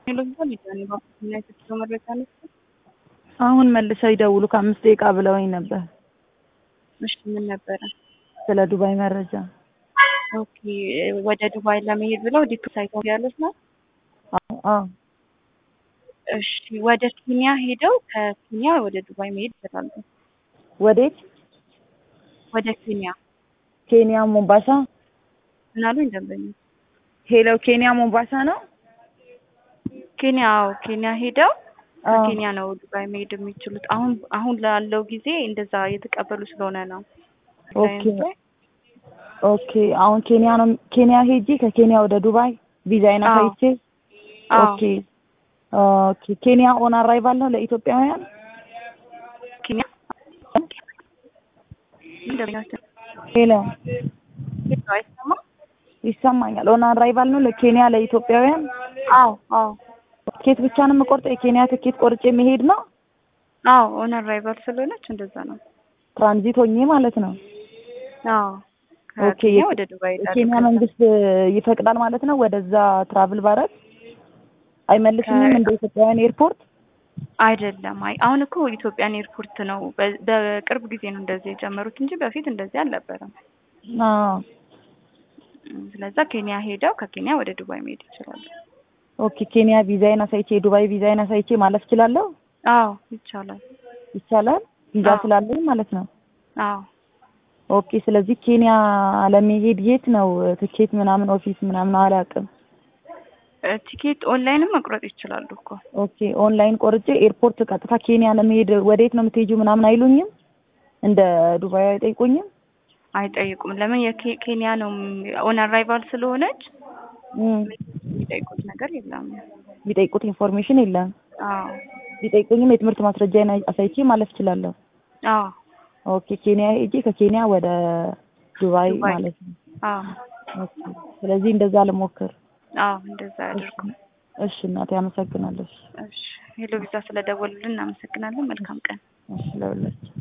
አሁን መልሰው ይደውሉ ከአምስት ደቂቃ ብለውኝ ነበር። እሺ ምን ነበረ? ስለ ዱባይ መረጃ። ኦኬ ወደ ዱባይ ለመሄድ ብለው ዲፕ ሳይት ያሉት ነው። አዎ አዎ። እሺ ወደ ኬንያ ሄደው ከኬንያ ወደ ዱባይ መሄድ ይችላሉ። ወዴት? ወደ ኬንያ ኬንያ ሞምባሳ። ምን አሉኝ ደንበኞች? ሄሎ ኬንያ ሞምባሳ ነው። ኬንያ አዎ፣ ኬንያ ሄደው አዎ። ከኬንያ ነው ዱባይ መሄድ የሚችሉት። አሁን አሁን ላለው ጊዜ እንደዛ እየተቀበሉ ስለሆነ ነው። ኦኬ ኦኬ። አሁን ኬንያ ነው ኬንያ ሄጄ ከኬንያ ወደ ዱባይ ቪዛዬን አዎ። አሳይቼ አዎ ኦኬ ኦኬ። ኬንያ ኦን አራይቫል ነው ለኢትዮጵያውያን? ኬንያ ደንበኞች ሄሎ አይሰማ? ይሰማኛል። ኦን አራይቫል ነው ለኬንያ ለኢትዮጵያውያን? አዎ አዎ ትኬት ብቻ ነው የምቆርጠው? የኬንያ ትኬት ቆርጬ መሄድ ነው? አዎ ኦን አራይቫል ስለሆነች እንደዛ ነው። ትራንዚት ሆኜ ማለት ነው። አዎ ኦኬ። ከኬንያ ወደ ዱባይ ይሄዳሉ። የኬንያ ከዛ መንግስት ይፈቅዳል ማለት ነው ወደዛ ትራቭል ባረግ አይመልስኝም እንደ ኢትዮጵያውያን ኤርፖርት? አይደለም። አይ አሁን እኮ ኢትዮጵያን ኤርፖርት ነው በ- በቅርብ ጊዜ ነው እንደዚህ የጀመሩት እንጂ በፊት እንደዚህ አልነበረም። አዎ እም፣ ስለዛ ኬንያ ሄደው ከኬንያ ወደ ዱባይ መሄድ ይችላሉ። ኦኬ። ኬንያ ቪዛዬን አሳይቼ የዱባይ ቪዛዬን አሳይቼ ማለፍ እችላለሁ? አዎ ይቻላል። ይቻላል? ቪዛ አዎ። ስላለኝ ማለት ነው። አዎ ኦኬ። ስለዚህ ኬንያ ለመሄድ የት ነው ትኬት ምናምን ኦፊስ ምናምን አላውቅም። እ፣ ቲኬት ኦንላይንም መቁረጥ ይችላሉ እኮ። ኦኬ። ኦንላይን ቆርጬ ኤርፖርት ቀጥታ ኬንያ ለመሄድ ወዴት ነው የምትሄጂው ምናምን አይሉኝም? እንደ ዱባይ አይጠይቁኝም? አይጠይቁም። ለምን የኬንያ ነው ኦን አራይቫል ስለሆነች እም፣ የሚጠይቁት ነገር የለም። ቢጠይቁት ኢንፎርሜሽን የለም። አዎ ቢጠይቁኝም የትምህርት ማስረጃዬን አሳይቼ ማለፍ እችላለሁ። አዎ ኦኬ። ኬንያ ሄጄ ከኬንያ ወደ ዱባይ ዱባይ። ማለት ነው። አዎ ኦኬ። ስለዚህ እንደዛ ልሞክር። አዎ እንደዛ ያድርጉ። እሺ እናቴ አመሰግናለሁ። እሺ ሄሎ ቪዛ ስለደወሉልን እናመሰግናለን። መልካም ቀን። እሺ ለሁላችሁ